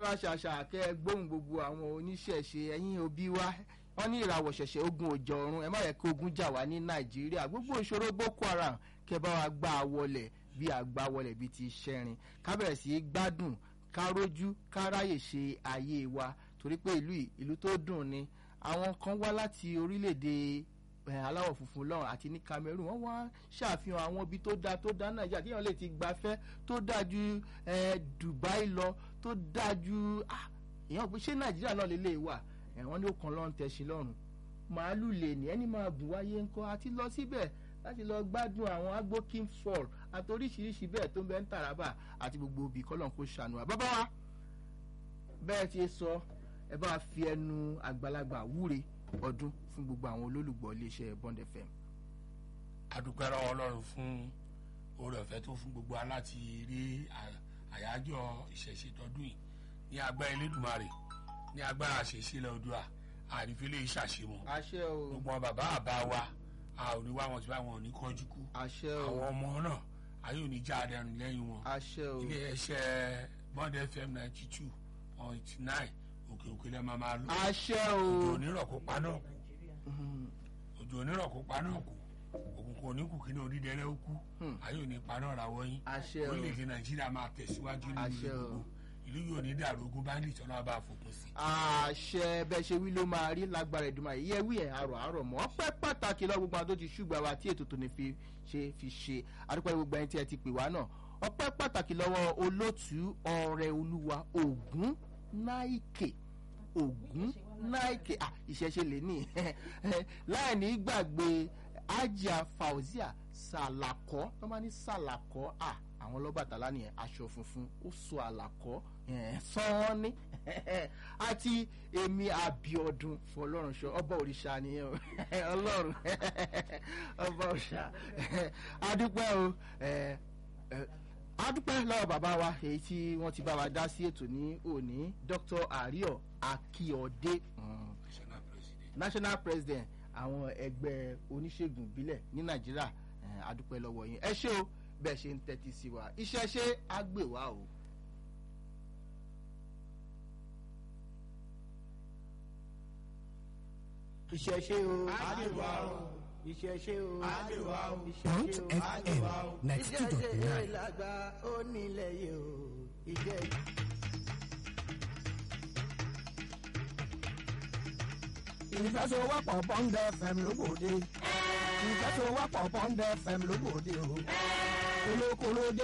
ṣàṣà kẹ́ ẹ gbóhùn gbogbo àwọn oníṣẹ̀ṣe ẹ̀yin òbí wa wọ́n ní ìràwọ̀ ṣẹ̀ṣẹ̀ ogun òjò ọ̀run ẹ má yẹ kí ogun jà wá ní nàìjíríà gbogbo ìṣòro boko haram kẹ́ bá wa gbá a wọlẹ̀ bí àgbá wọlẹ̀ bí ti ṣẹ́rin ká bẹ̀rẹ̀ sí í gbádùn ká rójú ká ráyè ṣe ayé wa torí pé ìlú yìí ìlú tó dùn ni àwọn kan wá láti orílẹ̀-èdè ẹ, aláwọ̀ funfun lọ́rùn àti ní Cameroon wọ́n wá ṣàfihàn àwọn ibi tó dáa tó dáa Nàìjíríà tí èèyàn lè ti gbafẹ́ tó dáa ju ẹ, Dubai lọ tó dáa ju ah, èèyàn pé ṣé Nàìjíríà náà lè lè wà ẹ, wọ́n ní ó kan lọ́n tẹ̀sí lọ́rùn màálù lè ní ẹni máa gùn wáyé ńkọ́ àti lọ síbẹ̀ láti lọ gbádùn àwọn agbo king fall àti oríṣiríṣi bẹ́ẹ̀ tó ń bẹ ń Taraba àti gbogbo òbí kọ́lọ̀ kó ṣàánú wa bàbá wa bẹ́ẹ̀ ti sọ ẹ bá fi ẹnu àgbàlagbà wúre ọdún fún gbogbo àwọn olólùgbọ́ iléeṣẹ́ Bond FM. adúpẹ́ lọ́wọ́ ọlọ́run fún oore ọ̀fẹ́ tó fún gbogbo aláti rí à- àyájọ́ ìṣẹ̀ṣe tọdún yìí ní agbára elédùnmarè ní agbára àṣẹṣe lọ́dúà àrífẹ́lẹ́ ìṣàṣemọ̀ àṣẹ o gbogbo àwọn bàbá àbá wa a ò ní wá wọn tí wọn ò ní kánjú kú àṣẹ o àwọn ọmọ náà ayé ò ní já adẹrùn lẹ́yìn wọn àṣẹ o ilé iṣẹ́ Bond FM ninety two point nine òkè òkè lẹ́ẹ̀ máa máa lò àṣẹ òjò o onírọ̀ kó pa náà kú òjò onírọ̀ kó pa náà kú òkùnkùn oníkù kí ní onídẹrẹ́ ó kú Hmm. ayé ò ní pa náà ra wọ́yìn àṣẹ o orílẹ̀-èdè nàìjíríà máa tẹ̀síwájú nínú Àṣẹ ilé o. gbogbo ìlú yóò ní dàrú ogun bandit ọlọ́wọ́ bá fòpin sí. àṣẹ bẹ́ẹ̀ ṣe wí ló máa rí lágbára ìdùnnú àyè yẹ wí ẹ̀ àrò àrò mọ́ ọpẹ́ pàtàkì lọ gbogbo àwọn tó ti ṣùgbọ́n wa tí ètò tó ní fi ṣe fi ṣe àdúpẹ́ gbogbo ẹni tí ẹ ti pè wá náà ọpẹ́ pàtàkì lọ́wọ́ olótú ọrẹ olúwa ògún náìkè ògún náìkè à ìṣẹ̀ṣe lè ní láì ní gbàgbé ajá fauzia sàlàkọ́ tó bá ní sàlàkọ́ à àwọn lọ́bàtálá nìyẹn aṣọ funfun ó so àlàkọ́ sán ní àti èmi àbíọdún fọlọ́runṣọ ọba òrìṣà nìyẹn o ọlọ́run ọba òrìṣà adúpẹ́ o ẹ, ẹ, adúpẹ́ lọ́wọ́ bàbá wa èyí tí wọ́n ti bá wa dá sí ètò ní òní Dr. Àríọ̀ Akíọdé mm, national president. national president àwọn ẹgbẹ́ oníṣègùn ìbílẹ̀ ní Nàìjíríà eh, adúpẹ́ lọ́wọ́ yín ẹ ṣé o bẹ́ẹ̀ ṣe ń tẹ́tí sí wa iṣẹ́ ṣe á gbè wá o. ìṣẹ̀ṣe o àdìwá o ìṣẹ̀ṣe o àdìwá o Mount ìṣẹ̀ṣe o FM àdìwá o ninety two dot ìṣẹ̀ṣe nine. làgbà ó nílẹ̀ yìí o ìṣẹ̀ṣe. ìfẹsowọ́pọ̀ Bond FM lóbòde ìfẹsowọ́pọ̀ Bond FM lóbòde o olókòló dé